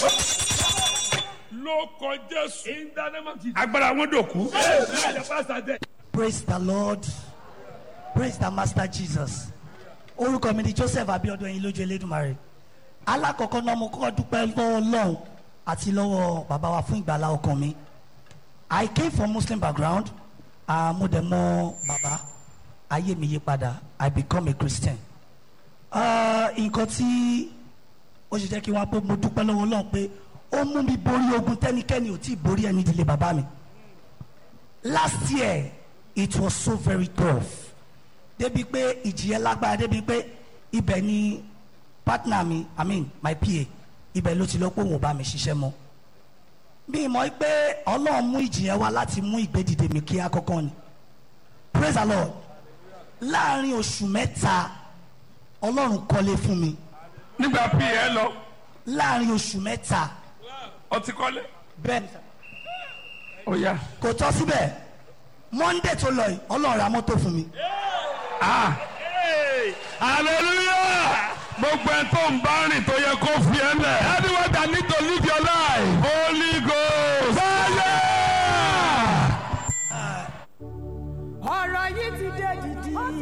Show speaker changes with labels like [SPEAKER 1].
[SPEAKER 1] ló kọ jésù
[SPEAKER 2] In the name of Jesus.
[SPEAKER 1] agbára wọn dòkú
[SPEAKER 2] Amen. The pastor dead.
[SPEAKER 3] praise the lord praise the master jesus orúkọ mi ni joseph abiodun ẹyin lójú elédùnmarè alákọ̀ọ́kọ́ náà mo kọ́ dúpẹ́ lọ́wọ́ ọlọ́run àti lọ́wọ́ bàbá wa fún ìgbàlá ọkàn mi i came from muslim background uh, mo dẹ̀ mọ bàbá ayé mi yí padà i become a christian uh, nǹkan tí ó ṣe jẹ́ kí wọ́n á pé mo dúpẹ́ lọ́wọ́ ọlọ́run pé ó mú mi borí ogun tẹ́nikẹ́ni ò tí ì borí ẹni ìdílé bàbá mi last year it was so very tough débi pé ìjìyẹ lágbára débi pé ibẹ̀ ni partner mi i mean my pa ibẹ̀ ló ti lọ pé òun ò bá mi ṣiṣẹ́ mọ́ mi mọ̀ pé ọlọ́run mú ìjìyẹ wá láti mú ìgbédìde mi kí akọ́kọ́ ni praise the lord láàrin oṣù mẹ́ta ọlọ́run kọ́lé fún mi
[SPEAKER 1] nígbà pí ẹ lọ
[SPEAKER 3] láàrin oṣù mẹ́ta
[SPEAKER 1] ọtí kọ́lé
[SPEAKER 3] bẹ́ẹ̀ ni sà.
[SPEAKER 1] ó yá
[SPEAKER 3] kò tọ́ síbẹ̀ monday tó lọ yìí ọlọ́run ra mọ́tò fún mi.
[SPEAKER 1] ah hallelujah gbogbo ẹ tó ń bá rìn tó yẹ kó fi ẹ lẹ